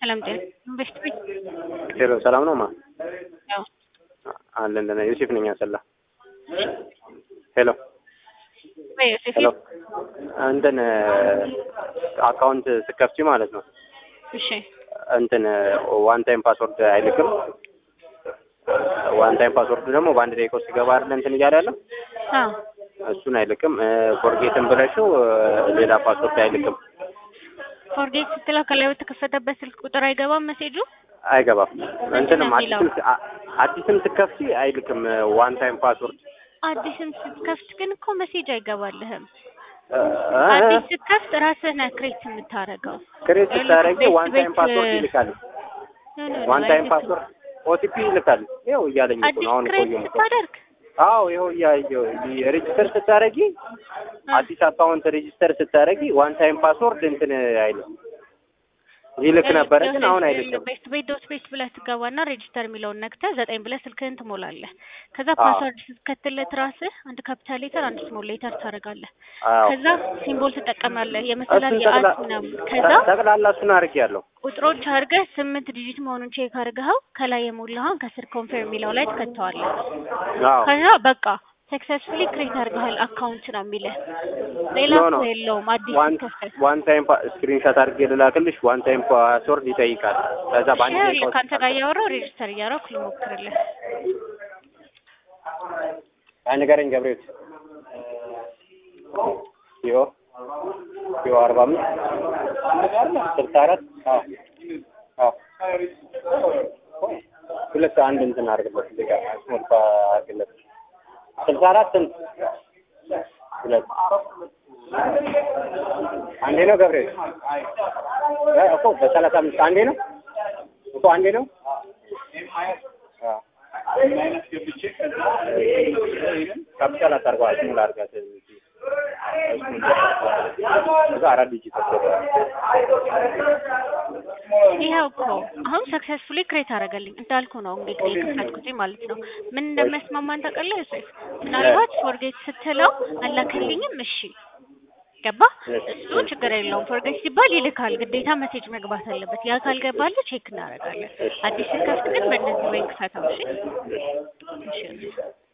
ሰላም ጤና በሽት ቤት ሄሎ ሰላም ነው ማ ያው አለን ደህና ዮሴፍ ነኝ አሰላ ሄሎ ወይ ዮሴፍ ሄሎ እንትን አካውንት ስከፍቺ ማለት ነው እሺ እንትን ዋን ታይም ፓስወርድ አይልክም ዋን ታይም ፓስወርድ ደግሞ በአንድ ደቂቃ ውስጥ ይገባ አይደል እንትን እያለ ያለው አ እሱን አይልክም ፎርጌትን ብለሽው ሌላ ፓስወርድ አይልክም ፎርጌት ስትለው ከላይ በተከፈተበት ስልክ ቁጥር አይገባም መሴጁ አይገባም እንትንም ነው የሚለው? አዲስም አ- አዲስም ስከፍቺ አይልክም ዋን ታይም ፓስወርድ አዲስም ስትከፍት ግን እኮ መሴጅ አይገባልህም እ- አዲስ እ- ስትከፍት ራስህ ነህ ክሬት የምታረገው ክሬት ስታደርጊ ቤት ዋን ታይም ቤት ፓስወርድ ይልካል ኖ ኖ ዋን ኖ ታይም አይልክም። ፓስወርድ ኦቲፒ ይልካል ይኸው እያለኝ እኮ አዲስ ነው አሁን ክሬት ቆየሁ እኮ ስታደርግ አዎ ይኸው እያየሁ ሬጅስተር ስታደርጊ አዲስ አካውንት ሬጅስተር ስታደርጊ ዋን ታይም ፓስወርድ እንትን አይልም ይልክ ነበረ ግን አሁን አይልክም ቤት ቤት ዶት ቤት ብለህ ትገባና ሬጅስተር የሚለውን ነክተህ ዘጠኝ ብለህ ስልክህን ትሞላለህ። ከዛ አዎ። ፓስወርድ ስትከትለት ራስህ አንድ ካፒታል ሌተር አንድ ስሞል ሌተር ታደርጋለህ። አዎ ከዛ ሲምቦል ትጠቀማለህ የመሰላል እሱን የአት ጠቅላ- ምናምን። ከዛ ጠቅላላ እሱን አድርጌያለሁ ቁጥሮች አድርገህ ስምንት ዲጂት መሆኑን ቼክ አድርገኸው ከላይ የሞላኸውን ከስር ኮንፈርም የሚለው ላይ ትከተዋለህ። አዎ ከዛ በቃ ሰክሰስፉሊ ክሬት አድርገሃል አካውንት ነው የሚልህ። ሌላ ኖ ኖ እኮ የለውም አዲስ ዋን ከፈት ዋን ታይም ስክሪንሾት አድርጌ ልላክልሽ ዋን ታይም ፓስወርድ ይጠይቃል ከዛ በአንድ ደቂቃ ይኸውልህ ውስጥ ከአንተ ጋር እያወራሁ ሬጅስተር እያደረኩ ልሞክርልህ። አይ ንገረኝ ገብሬት ዮ ዮ አርባ አምስት ስልሳ አራት አዎ አዎ ሁለት አንድ እንትን አድርግለት እዚህ ጋር ሞልታ አድርግለት ስልሳ አራት ስንት ሁለት አንዴ ነው ገብሬት እ እኮ በሰላሳ አምስት አንዴ ነው እኮ አንዴ ነው አዎ ካፒታል አታርገዋ ስሙል አድርጋት እዛ አራት ዲጂት ይኸው እኮ አሁን ሰክሰስፉሊ ክሬት አደረገልኝ እንዳልኩ ነው እንግዲህ የከፈትኩት ማለት ነው። ምን እንደሚያስማማን ታውቃለህ ዮሴፍ? ምናልባት ፎርጌት ስትለው አላከልኝም፣ እሺ ገባ፣ እሱ ችግር የለውም። ፎርጌት ሲባል ይልካል፣ ግዴታ መሴጅ መግባት አለበት። ያ ካልገባልህ ቼክ እናደርጋለን። አዲስ ስከፍት ግን በእነዚህ ወይ ክፈተው። እሺ እሺ